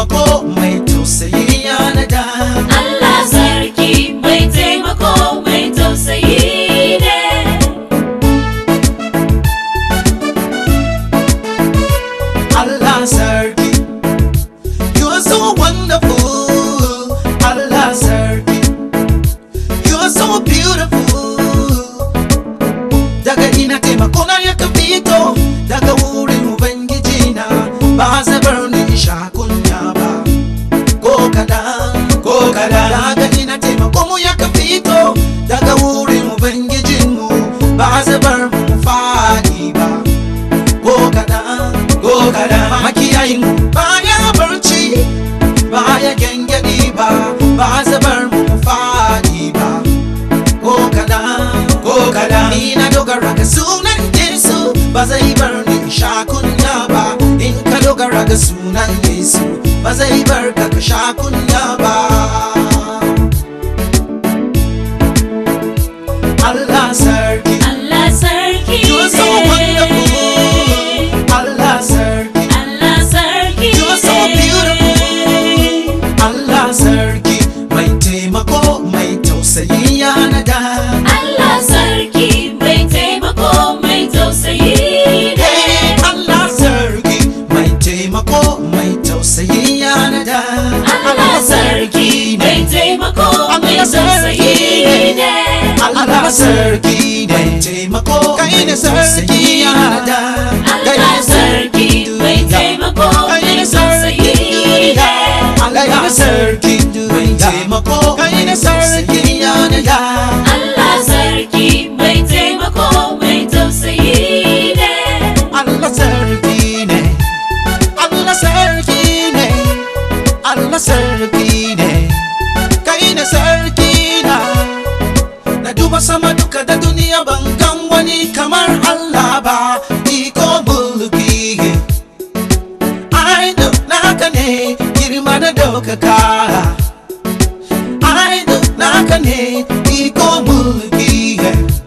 taimako mai tausayi ya nada Allah sarki mai taimako mai tausayi ne. Allah sarki You are so wonderful Allah sarki You are so beautiful Daga ina taimako na ya fito Daga wurin Ubangiji na Ba zabar ni sha kunya ba Ko kadan Ko kadan Daga ina taimako mu ya fito Daga wurin Ubangijinmu Ba zabar mu fadi ba ko kaɗan ko kaɗan makiyayin baya barci baya gyangyaɗi ba ba zabar mu faɗi ba ko kaɗan ko kaɗan ni na dogara ga sunan Yesu ba zai bar ni in sha kunya ba in ka dogara ga sunan Yesu ba zai bar ka ka sha kunya ba Allah sarki Allah sarki You are so ne. wonderful Allah sarki Allah sarki You are so ne. beautiful Allah sarki mai taimako mai tausayi ya nada Allah sarki mai taimako mai tausayi ne. Hey, Allah sarki mai taimako mai tausayi ya nada Allah sarki mai taimako mai Allah sarki tausayi ne. Allah sarki mai taimako Kai ne sarki ya nada Allah sarki mai taimako mai tausayi ne. Allah sarki mai taimako Kai ne sarki ya nada Allah sarki mai taimako mai tausayi ne. Allah sarki ne Allah sarki ne Allah sarki ne Kai ne sarki na Na duba sama duka da duniya ban gan wani kamar Allah ba iko mulki Ai duk naka ne girma da daukaka Ai duk naka ne iko mulki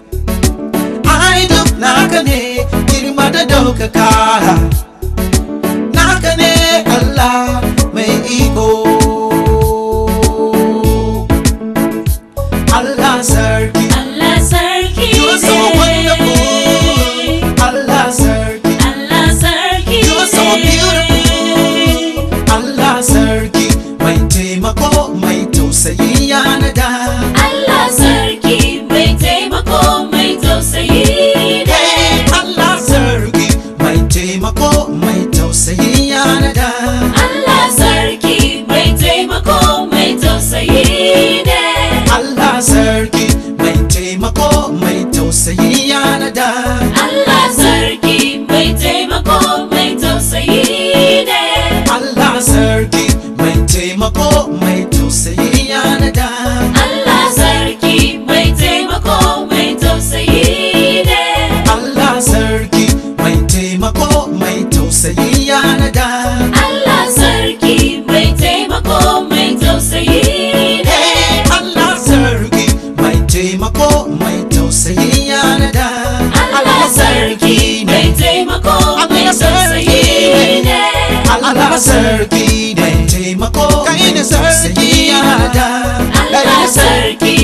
Ai duk naka ne girma da daukaka Naka ne Allah mai iko Allah sarki Allah sarki You are so ne. wonderful. Allah sarki Allah sarki You are so ne. beautiful. Allah sarki mai taimako mai tausayi ya nada Allah sarki mai taimako mai tausayi ne. Hey, Allah sarki mai taimako mai tausayi ya nada Allah sarki mai taimako mai tausayi ne. Allah sarki mai taimako mai tausayi ya nada Allah sarki mai taimako mai tausayi ne. Allah sarki mai taimako mai tausayi ya nada Allah sarki mai taimako mai tausayi ne. Allah sarki mai taimako mai tausayi ya nada Allah sarki mai taimako mai tausayi ne. Hey, Allah sarki mai taimako mai tausayi ya nada Allah sarki mai taimako mai tausayi ne. Allah sarki mai taimako Kai ne mai tausayi sarki ya nada Allah sarki